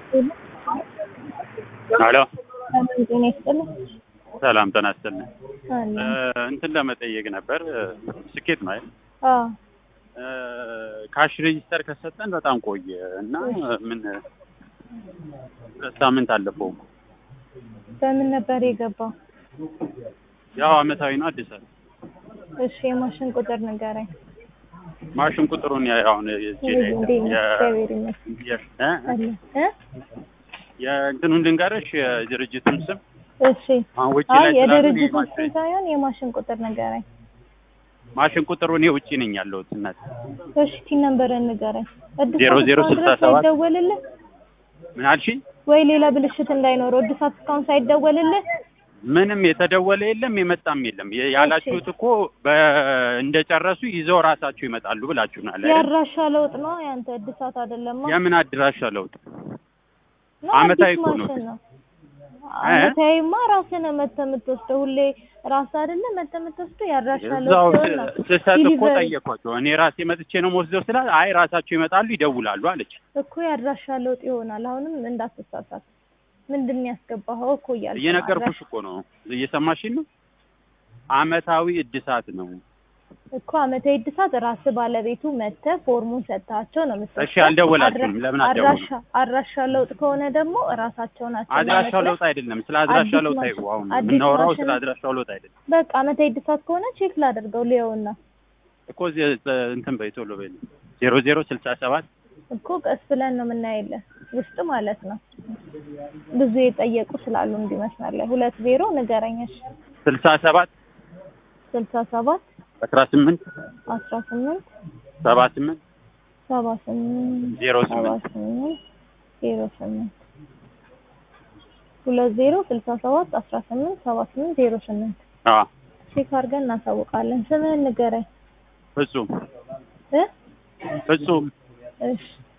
ሄሎ ጤና ይስጥልኝ። ሰላም ጤና ይስጥልኝ። አለ እንትን ለመጠየቅ ነበር። ስኬት ነው አይደል? አዎ ካሽ ሬጂስተር ከሰጠን በጣም ቆየ እና ምን ሁለት ሳምንት አለፈው። በምን ነበር የገባው? ያው አመታዊ ነው አዲስ አበባ እሺ የማሽን ቁጥር ንገረኝ። ማሽን ቁጥሩን ያ- አሁን እጄ ላይ እንዴት የለም። ነህ? የ- እግዚአብሔር ይመስገን። የ- እ? አለ እ? የእንትኑን ልንገርሽ የድርጅቱን ስም እሺ አሁን ውጭ አይ ላይ ስላሉ የድርጅቱ የማሽን- ስም ሳይሆን የማሽን ቁጥር ንገረኝ። ማሽን ቁጥሩ እኔ ውጭ ነኝ ያለሁት እናት እሺ ቲን ነምበርን ንገረኝ። እድሳት ዜሮ ዜሮ እስካሁን ስልሳ ድረስ ሰባት ሳይደወልልህ ምን አልሽኝ? ወይ ሌላ ብልሽት እንዳይኖረው እድሳት እስካሁን ሳይደወልልህ ምንም የተደወለ የለም የመጣም የለም። የ- ያላችሁት እኮ በ- እንደጨረሱ ይዘው ራሳችሁ ይመጣሉ ብላችሁናል አይደል? ያድራሻ ለውጥ ነው ያንተ እድሳት አይደለማ። የምን አድራሻ ለውጥ? ነው አመታዊ አዲስ እኮ ነው። ማሽን ነው። አመታዊማ ራስህ ነህ መተህ የምትወስደው ሁሌ ራስህ አይደለ መተህ የምትወስደው ያድራሻ እዛው ለውጥ ሲሆን ነው። ስሰጥ እኮ ዲሊቨሪ ጠየኳቸው። እኔ ራሴ መጥቼ ነው የምወስደው ስላት አይ ራሳቸው ይመጣሉ ይደውላሉ አለች። እኮ ያድራሻ ለውጥ ይሆናል። አሁንም እንዳትሳሳት። ምንድን ነው ያስገባኸው እኮ እያልኩ ነው። እየነገርኩሽ እኮ ነው። እየሰማሽኝ ነው? አመታዊ እድሳት ነው። እኮ አመታዊ እድሳት ራስህ ባለቤቱ መተህ ፎርሙን ሰጥታቸው ነው የምትወስደው። እሺ አልደወላችሁም? አድራ- ለምን አልደወሉም? አድራሻ አድራሻ ለውጥ ከሆነ ደግሞ ራሳቸው ናቸው አድራሻው የሚያመጡት። ለውጥ አይደለም። ስለ አድራሻ አዲስ ለውጥ ማሽን- አይው አሁን አዲስ የምናወራው ማሽን- ስለ አድራሻው ለውጥ አይደለም በቃ አመታዊ እድሳት ከሆነ ቼክ ላደርገው ሊየውና እኮ እዚህ እንትን በይ ቶሎ በይ ዜሮ ዜሮ ስልሳ ሰባት እኮ ቀስ ብለን ነው የምናየለን ውስጥ ማለት ነው። ብዙ የጠየቁ ስላሉ እንዲመስላል ላይ ሁለት ዜሮ ንገረኛሽ ስልሳ ሰባት ስልሳ ሰባት አስራ ስምንት አስራ ስምንት ሰባ ስምንት ሰባ ስምንት ዜሮ ሰባ ስምንት ስምንት ዜሮ ስምንት ሁለት ዜሮ ስልሳ ሰባት አስራ ስምንት ሰባ ስምንት ዜሮ ስምንት አዎ ቼክ አድርገን እናሳውቃለን። ስምህን ንገረኝ ፍጹም እ ፍጹም እሺ